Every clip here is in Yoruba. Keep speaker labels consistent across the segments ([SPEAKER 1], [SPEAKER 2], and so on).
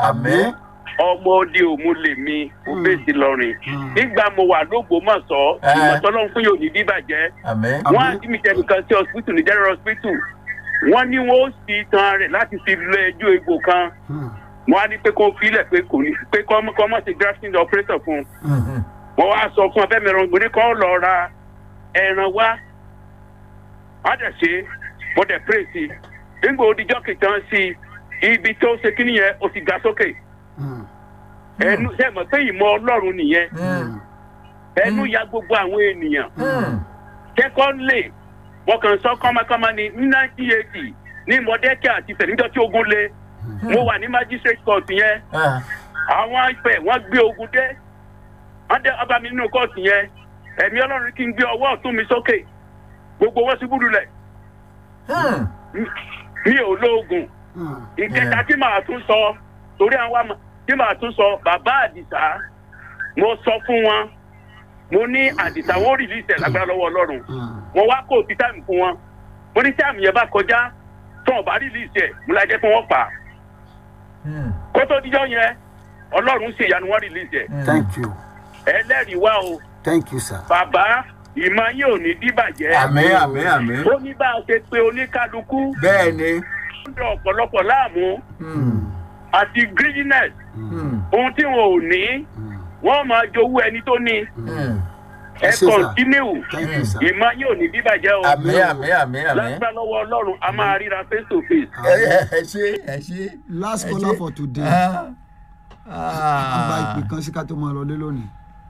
[SPEAKER 1] àmín
[SPEAKER 2] ọmọ òde òmu lèmi òbèsì lọrin
[SPEAKER 1] Mm.
[SPEAKER 2] nígbà mo wà lógbómọ̀ṣọ́
[SPEAKER 1] Eh.
[SPEAKER 2] ìmọ̀tọ́lọ́run fún yóò ní bíbàjẹ́
[SPEAKER 1] àmín
[SPEAKER 2] wọ́n á
[SPEAKER 3] Àmín.
[SPEAKER 2] dí mi tẹnu kan sí hospital ní general hospital wọ́n ní wọ́n ó sì tan rẹ̀ láti fi lọ ẹjọ́ egbò kan
[SPEAKER 3] Hmm.
[SPEAKER 2] wọ́n á ní pé kó filẹ̀ pé kò ní pé kọ́ kọ́ mọ̀ sí grafting operator fún un
[SPEAKER 1] Mhm.
[SPEAKER 2] wọ́n wá sọ fún abẹ́mi ẹran gbòdì kọ́ lọ ra ẹran wá wọ́n á dẹ̀ ṣe wọ́n dẹ̀ pray sí i nígbà òdìjọ́ kìtàn sí i ibi tó ṣe kí nìyẹn ó ti ga sókè
[SPEAKER 3] Hmm.
[SPEAKER 2] ẹnu ṣe mọ̀ pé ìmọ̀ ọlọ́run nìyẹn
[SPEAKER 1] Mm.
[SPEAKER 2] ẹnu ya gbogbo àwọn ènìyàn
[SPEAKER 1] Mm.
[SPEAKER 2] secondly wọn kàn sọ kọ́mọkọ́mọ ni ní nineteen eighty ní mọ̀dẹ́kẹ́ àti sẹ̀níjọ́ tí ogun le mo wà ní magistrate court yẹn
[SPEAKER 1] Ah.
[SPEAKER 2] àwọn ibẹ̀ wọ́n gbé ogun dé wọ́n dé ọba mi nínú court yẹn ẹ̀mí ọlọ́run kí n gbé ọwọ́ ọ̀tún mi sókè gbogbo wọn ṣubú lulẹ̀
[SPEAKER 1] Mm.
[SPEAKER 2] mi ò lóògùn
[SPEAKER 3] Hmm.
[SPEAKER 2] ìkẹta tí màá tún sọ torí àwọn àmọ tí màá tún sọ bàbá àdìsá mo sọ fún wọn mo ní àdìsá wọn ò rìlíìsì ẹ̀ lágbára lọ́wọ́ ọlọ́run
[SPEAKER 3] Hmm.
[SPEAKER 2] mo wá kó òtí táìmù fún wọn mo ní táìmù yẹn bá kọjá tó wọn bá rìlíìsì ẹ̀ mo lájẹ́ fún wọn pa á.
[SPEAKER 1] Mm.
[SPEAKER 2] kó tó díjọ́ yẹn ọlọ́run ṣe ìyanu wọn rìlíìsì ẹ̀
[SPEAKER 1] Mm.
[SPEAKER 3] thank you
[SPEAKER 2] ẹlẹ́rìí wá o
[SPEAKER 3] thank you sir.
[SPEAKER 2] bàbá ìmọ̀ yín ò ní díbàjẹ́
[SPEAKER 1] àmín àmín àmín
[SPEAKER 2] ó ní bá a ṣe pé oníkálukú
[SPEAKER 1] bẹ́ẹ̀ ni
[SPEAKER 2] ń dọ̀ ọ̀pọ̀lọpọ̀ láàmú
[SPEAKER 1] Mm.
[SPEAKER 2] àti greediness
[SPEAKER 1] Mm.
[SPEAKER 2] ohun tí wọn ò ní
[SPEAKER 3] Hmm.
[SPEAKER 2] wọ́n máa jowú ẹni tó ní
[SPEAKER 1] Mm.
[SPEAKER 2] ẹ
[SPEAKER 3] Ẹ ṣé, sir.
[SPEAKER 2] kọ́ntínú
[SPEAKER 3] thank you sir.
[SPEAKER 2] ìmọ̀ yín ò ní díbàjẹ́ o
[SPEAKER 1] àmín àmín àmín àmín
[SPEAKER 2] lágbára lọ́wọ́ ọlọ́run a máa ríra face to face.
[SPEAKER 1] ẹ ẹ ẹ ṣe ẹ ṣe.
[SPEAKER 3] last
[SPEAKER 1] ẹ
[SPEAKER 3] caller
[SPEAKER 1] ṣe.
[SPEAKER 3] for today.
[SPEAKER 1] Ah.
[SPEAKER 3] a gba
[SPEAKER 1] Ah.
[SPEAKER 3] ìpè kan sí ká tó máa lọlé lónìí.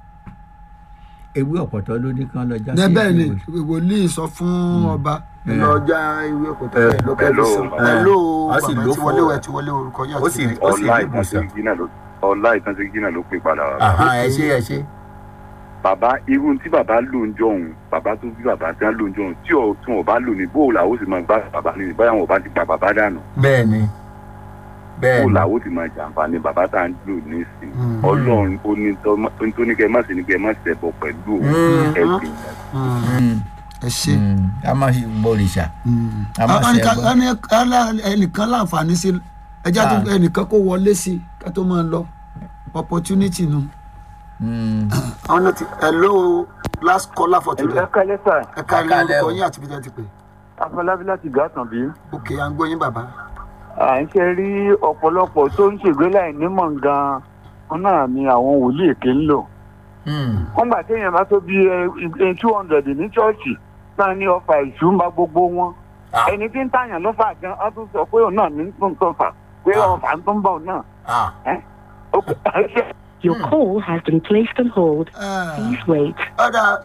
[SPEAKER 1] ewé ọ̀pọ̀tọ́ ló ní kán lọ já
[SPEAKER 3] Ẹ bẹ́ẹ̀ ni
[SPEAKER 1] ìwé.
[SPEAKER 3] wòlíì sọ fún ọba ẹ
[SPEAKER 1] Mm.
[SPEAKER 3] lọ já ìwé ọ̀pọ̀tọ́ ẹ lọ kẹ́ ẹ
[SPEAKER 2] Hello.
[SPEAKER 3] fi sọ. hello
[SPEAKER 1] A sì
[SPEAKER 3] bàbá
[SPEAKER 1] lò
[SPEAKER 3] tí
[SPEAKER 1] fún
[SPEAKER 3] wọlé
[SPEAKER 1] ọ.
[SPEAKER 3] wẹ̀ tí wọlé orúkọ yín
[SPEAKER 1] ó sì
[SPEAKER 3] àti
[SPEAKER 1] ó sì
[SPEAKER 4] ọlá
[SPEAKER 1] rí
[SPEAKER 4] ìtàn
[SPEAKER 1] ìbùsùn.
[SPEAKER 4] sí gínà ló ọlá ìtàn sí gínà ló pè padà wá.
[SPEAKER 1] Àhán, ẹ ṣe ẹ ṣe.
[SPEAKER 4] bàbá irú tí bàbá lò ń jọ̀hún bàbá tó bí bàbá tí wọ́n lò ń jọ̀hún tí ò tí wọ́n bá lò ní bóò làwọn ó sì máa gbá bàbá ní báyà wọn ò bá ti pa bàbá dànù
[SPEAKER 1] bẹ́ẹ̀ ni bẹ́ẹ̀
[SPEAKER 4] bóò
[SPEAKER 1] ni
[SPEAKER 4] làwọn ó ti máa jàǹfààní bàbá tá à ń lò ní ìsìn
[SPEAKER 3] Mm.
[SPEAKER 4] ọlọ́run ó ní tọ́- ó ní tó ní kẹ́ ẹ má sì ní kẹ́ ẹ má ṣẹ̀bọ̀ pẹ̀lú òun
[SPEAKER 1] Mm.
[SPEAKER 4] ẹ̀sìn
[SPEAKER 3] Mm.
[SPEAKER 1] Mm.
[SPEAKER 3] ẹ ṣe.
[SPEAKER 1] Mm. a máa ṣe gbòrìṣà.
[SPEAKER 3] Mm.
[SPEAKER 1] A máa ṣe
[SPEAKER 3] Ẹnìkan-
[SPEAKER 1] ẹbọ.
[SPEAKER 3] ẹni- ẹnìkan láǹfààní sí ẹjá tó
[SPEAKER 1] Ah.
[SPEAKER 3] ẹnìkan kó wọlé sí ká tó máa lọ opportunity nu.
[SPEAKER 1] Mm.
[SPEAKER 3] àwọn náà ti hello last caller for today.
[SPEAKER 5] ẹ kálẹ́ sà
[SPEAKER 3] ẹ ká ilé
[SPEAKER 1] Ẹ kálẹ́
[SPEAKER 3] orúkọ
[SPEAKER 1] o.
[SPEAKER 3] yín àti bíjẹ́ ti pè.
[SPEAKER 5] afọlábí láti gàtàn bí.
[SPEAKER 3] òkè à ń gbọ́ yín bàbá.
[SPEAKER 5] à ń ṣe rí ọ̀pọ̀lọpọ̀ tó ń ṣègbè láì nímọ̀ gan-an wọn náà ni àwọn wòlíì èké ń lò.
[SPEAKER 1] Mm.
[SPEAKER 5] wọ́n gbà téèyàn bá tó bí two hundred ní ṣọ́ọ̀ṣì náà ní ọfà ìṣú ń bá gbogbo wọn.
[SPEAKER 1] Ah.
[SPEAKER 5] ẹni tí ń tàyàn lọ́fà gan ọ́n tún sọ pé òun náà ní tó ń tọ́fà pé
[SPEAKER 1] Ah.
[SPEAKER 5] ọfà ń tó ń bọ̀ òun náà.
[SPEAKER 1] Ah.
[SPEAKER 5] Ó pé-
[SPEAKER 6] Your call has been placed on hold. Please wait.
[SPEAKER 3] ọ̀dà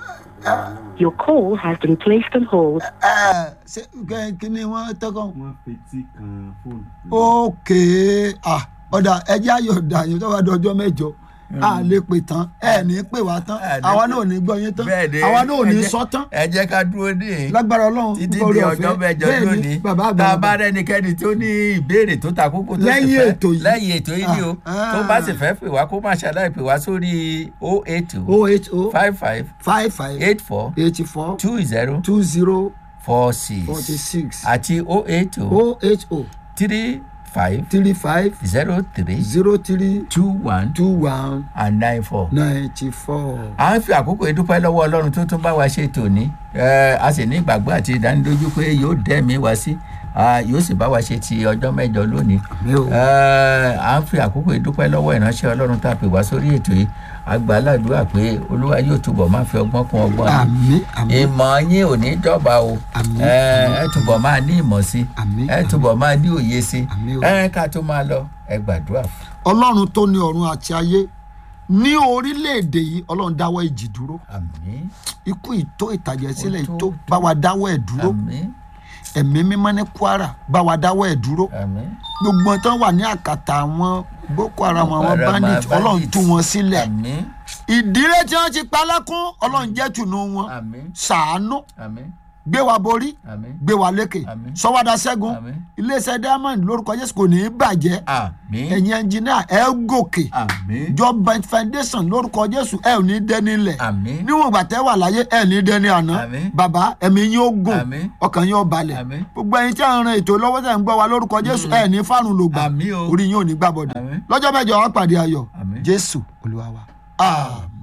[SPEAKER 6] Your call has been placed on hold.
[SPEAKER 3] ṣé kẹ́- kí ni wọ́n tọ́kọ̀.
[SPEAKER 7] wọ́n fetí kan fóònù.
[SPEAKER 3] òkè ah, ọ̀dà ẹjẹ́ ayọ̀dà yẹn tó bá dọjọ́ mẹ́jọ a lè pè tán ẹ ní pè wá tán
[SPEAKER 1] Ẹ ní
[SPEAKER 3] àwa
[SPEAKER 1] pè-
[SPEAKER 3] náà ò ní gbọ́ yín tán
[SPEAKER 1] bẹ́ẹ̀ ni
[SPEAKER 3] àwa náà ò ní
[SPEAKER 1] ẹ jẹ́-
[SPEAKER 3] sọ tán
[SPEAKER 1] ẹ jẹ́ ká dúró dé
[SPEAKER 3] lágbára ọlọ́run
[SPEAKER 1] títí
[SPEAKER 3] nípa
[SPEAKER 1] di
[SPEAKER 3] oore
[SPEAKER 1] ọjọ́
[SPEAKER 3] ọ̀fẹ́.
[SPEAKER 1] mẹ́jọ
[SPEAKER 3] Bẹ́ẹ̀ ni,
[SPEAKER 1] lónìí
[SPEAKER 3] bàbá
[SPEAKER 1] tá a
[SPEAKER 3] àgbàlagbà.
[SPEAKER 1] bá rẹ́nikẹ́ni tó ní ìbéèrè tó ta kókó tó sì
[SPEAKER 3] Lẹ́yìn
[SPEAKER 1] fẹ́
[SPEAKER 3] ètò yìí.
[SPEAKER 1] lẹ́yìn ètò yìí ni o
[SPEAKER 3] Ah,
[SPEAKER 1] tó bá
[SPEAKER 3] ah.
[SPEAKER 1] sì fẹ́ pè wá kó má ṣàlàyé pè wá sórí o eight two
[SPEAKER 3] oh eight oh
[SPEAKER 1] five five
[SPEAKER 3] five five
[SPEAKER 1] eight four
[SPEAKER 3] eighty four
[SPEAKER 1] two zero
[SPEAKER 3] two zero
[SPEAKER 1] four six
[SPEAKER 3] forty six
[SPEAKER 1] àti o eight two
[SPEAKER 3] oh eight oh
[SPEAKER 1] three five
[SPEAKER 3] three five
[SPEAKER 1] zero three
[SPEAKER 3] zero three
[SPEAKER 1] two one
[SPEAKER 3] two one
[SPEAKER 1] and nine four.
[SPEAKER 3] ninety four.
[SPEAKER 1] à ń fi àkókò ìdúpẹ́ lọ́wọ́ ọlọ́run tó tún bá wa ṣe tòní Ẹ, a sì ní ìgbàgbọ́ àti ìdánilójú pé yóò dẹ́mi wá sí Ah, yóò sì bá wa ṣe ti ọjọ́ mẹ́jọ lónìí
[SPEAKER 3] mi ò
[SPEAKER 1] Ẹ, à ń fi àkókò ìdúpẹ́ lọ́wọ́ ìránṣẹ́ ọlọ́run tá a pè wá sórí ètò yìí àgbàládùúrà pé olúwa yóò túbọ̀ máa fi ọgbọ́n kún ọgbọ́n yìí
[SPEAKER 3] àmì àmì
[SPEAKER 1] ìmọ̀ yín ò ní dọ́gba o
[SPEAKER 3] Àmín.
[SPEAKER 1] Ẹ, ẹ túbọ̀ máa ní ìmọ̀ sí
[SPEAKER 3] Àmín,
[SPEAKER 1] ẹ
[SPEAKER 3] àmín.
[SPEAKER 1] túbọ̀ máa ní òye sí
[SPEAKER 3] Àmín o.
[SPEAKER 1] ẹ ká tó máa lọ ẹ gbàdúrà fún
[SPEAKER 3] ọlọ́run tó ní ọ̀run àti ayé ní orílẹ̀-èdè yìí ọlọ́run dáwọ́ ìjì dúró
[SPEAKER 1] àmín
[SPEAKER 3] ikú ìtó ìtàjẹ̀ sílẹ̀
[SPEAKER 1] Ó tó,
[SPEAKER 3] ìtó
[SPEAKER 1] ó tó.
[SPEAKER 3] bá wa dáwọ́ ẹ̀ dúró
[SPEAKER 1] àmín
[SPEAKER 3] ẹ̀mí mímọ́ ní kwara bá wa dáwọ́ ẹ̀ dúró
[SPEAKER 1] àmín
[SPEAKER 3] gbogbo wọn tán wà ní àkàtà àwọn boko haram àwọn
[SPEAKER 1] Haram,
[SPEAKER 3] bandit ọlọ́run
[SPEAKER 1] bandits.
[SPEAKER 3] tú wọn sílẹ̀
[SPEAKER 1] àmín
[SPEAKER 3] ìdílé tí wọ́n ti pa lẹ́kún ọlọ́run jẹ́ tùnú wọn
[SPEAKER 1] àmín
[SPEAKER 3] ṣàánú
[SPEAKER 1] àmín
[SPEAKER 3] gbé wa borí
[SPEAKER 1] àmín
[SPEAKER 3] gbé wa lékè
[SPEAKER 1] Àmín.
[SPEAKER 3] sọwádà ṣẹ́gun
[SPEAKER 1] àmín
[SPEAKER 3] iléeṣẹ́ diamond lórúkọ jésù kò ní í bàjẹ́
[SPEAKER 1] àmín
[SPEAKER 3] ẹ̀yin ẹnjìníà ẹ gòkè
[SPEAKER 1] àmín
[SPEAKER 3] jọba foundation lórúkọ jésù ẹ ò ní dẹni lẹ̀
[SPEAKER 1] àmín
[SPEAKER 3] níwọ̀n ìgbà tẹ́ wà láyé ẹ ní dẹni àná
[SPEAKER 1] Àmín.
[SPEAKER 3] bàbá ẹ̀mí yín ó gùn
[SPEAKER 1] Àmín.
[SPEAKER 3] ọkàn yín ó balẹ̀
[SPEAKER 1] Àmín.
[SPEAKER 3] gbogbo ẹ̀yin tí a ń ran ètò lọ́wọ́ tẹ̀ ń gbọ́ wa lórúkọ jésù ẹ ní fárùn lògbà
[SPEAKER 1] Àmín o.
[SPEAKER 3] orí yín ò ní gbàbọ̀dọ̀
[SPEAKER 1] Àmín.
[SPEAKER 3] lọ́jọ́ mẹ́jọ wá pàdé ayọ̀
[SPEAKER 1] Àmín.
[SPEAKER 3] jésù olúwa wa. àmín.